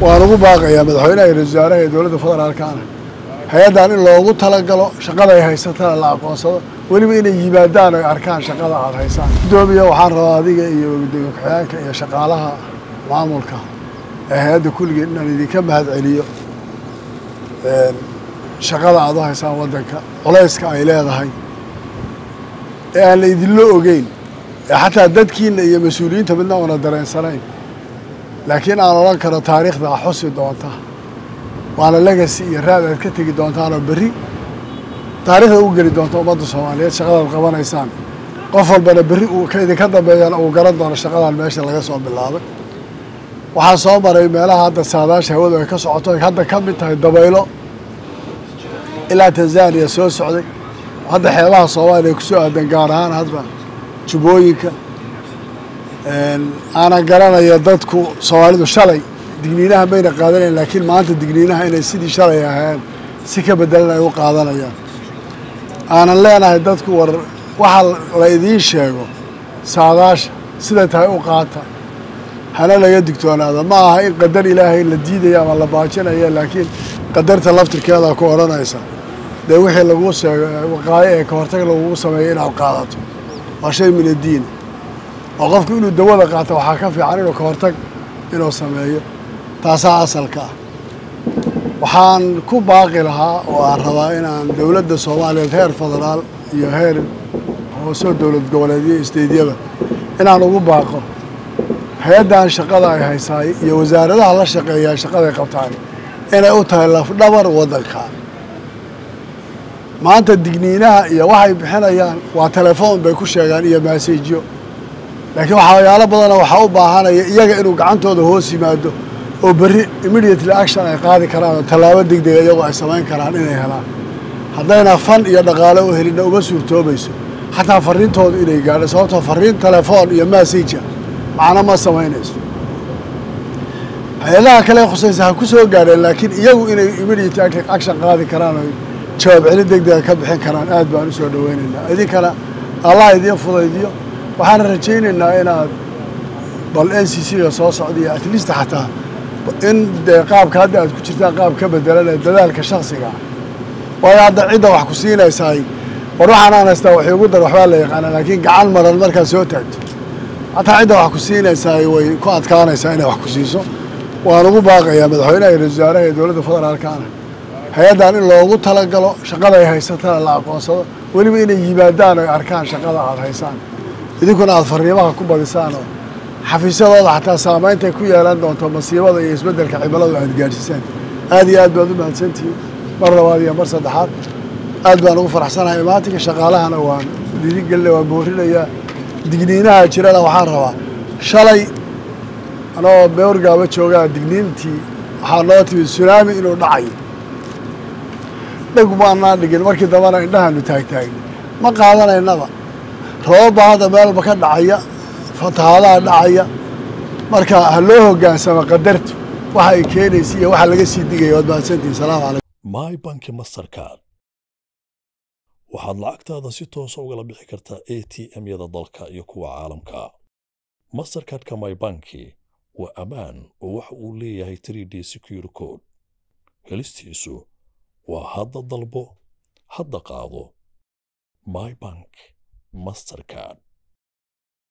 waan ugu baaqayaa madaxweynaha iyo ra-isul wasaaraha iyo dowladda federaalkaana hay-addan in loogu talagalo shaqada ay haysatana la aqoonsado weliba inay yimaadaan oy arkaan shaqada aada haysaan guddoomiya waxaan rabaa adiga iyo gudoomiye ku-xigeenka iyo shaqaalaha maamulka ee hay-adda kulligeed inaan idinka mahad celiyo shaqada aada u haysaan waddanka culayska ay leedahay ee aan la idinla ogeyn ee xataa dadkiina iyo mas-uuliyiinta midna una dareensanayn laakiin aan odhan karo taariikhda a xusi doonta waana legacy iyo raad aad ka tegi doontaanoo berri taariikhda u geli doonta ummadda soomaaliyeed shaqadaad qabanaysaan qof walbana berri uu ka idinka dambeeyana uu garan doono shaqadan meesha laga soo bilaabay waxaan soo maray meelaha hadda saadaasha hawadu ay ka socoto ay hadda ka mid tahay dabaylo ilaa tanzaniya soo socday hadda xeebaha soomaaliya kusoo aadan gaar ahaan hadda jubbooyinka aanan garanaya dadku soomaalidu shalay digniinaha mayna qaadanayn laakiin maanta digniinaha inay sidii shalay ahayn si ka bedelan ay u qaadanayaan aanan leenahay dadku war waxa la idiin sheego saadaasha siday tahay u qaata hana laga digtoonaada ma aha in qadar ilaahay la diidaya ama la baajinaya laakiin qadarta laftirkeeda ku odhanaysa dee wixii laguu sheego waqaayo ee ka hortag lagugu sameeyo inaad qaadato waa shay min addiin oo qofku inuu dawada qaato waxaa ka fiican inuu ka hortag inuu sameeyo taasaa asalka ah waxaan ku baaqi lahaa oo aan rabaa inaan dowladda soomaaliyeed heer federaal iyo heer hoosoo dowlad goboleedyo isteydyada inaan ugu baaqo hay-addan shaqada ay haysaay iyo wasaaradaha la shaqeeyaa shaqaday qabtaan inay u tahay lafdhabar waddankan maanta digniinaha iyo waxay bixinayaan waa telefoon bay ku sheegaan iyo maasajyo laakiin waxyaalo badana waxaa u baahanaya iyaga inuu gacantooda hoos yimaado oo berri immediately action ay qaadi karaan oo tallaabo degdega iyagoo ay samayn karaan inay helaan haddayna fan iyo dhaqaale u helinna uma suurtoobayso xataa fariintooda inay gaadho sababtoo fariin telefoon iyo massajka macno ma samaynayso hay-adaha kale khusaysa ha ku soo gaadheen laakiin iyagu inay immediate action qaadi karaan oo jawaab celin degdega ka bixin karaan aad baan u soo dhoweynaynaa idinkana allah idiin fudaydiyo waxaan rajaynaynaa inaad bal n c c-ga soo socdaiyo at least xataa in dee qaabka hadda aad ku jirtaan qaab ka bedelanee dadaalka shaksiga ah waayo hadda cidda wax ku siinaysaay war waxaan aan haystaa wax iigu dar waxbaa la yaqaanaa laakiin gacan maran markaad soo taagto hataa cidda wax ku siinaysaay way ku adkaanaysaa inay wax ku siiso waan ugu baaqayaa madaxweynaha iyo ra-isul wasaaraha iyo dowladda federaalkaana hay-addan in loogu talagalo shaqada ay haysatana la aqoonsado weliba inay yimaadaan oy arkaan shaqada aada haysaan idinkuna aada fariimaha ku badisaan oo xafiisyadooda xataa saameyntay ku yeelan doonto masiibada iyo isbeddelka cimiladu aad gaadhsiisaan aad iyo aad baad u mahadsantihiin mar labaad iyo mar saddexaad aad baan ugu faraxsanahay imaatinka shaqaalahana waan dhiirigelinaya waan boorinayaa digniinaha jirana waxaan rabaa shalay anoo beorgaaba joogaa digniintii waxaa noo timid sunaami inuu dhacayo dheg maanaan dhigin markii dambana indhahaanu taagtaagni ma qaadanaynaba roobabaa hadda meelba ka dhacaya fatahaadaha dhacaya marka ha loo hoggaansamo qadartu waxa ay keenaysa iyo waxa laga sii digaya waad mahadsantihin salaamu calaykum my banki mastercard waxaad lacagtaada si toosa ugala bixi kartaa a t m-yada dalka iyo kuwa caalamka mastercardka my banki waa ammaan oo waxa uu leeyahay 3d secure code helistiisu waa hadda dalbo hadda qaado my bank mastercard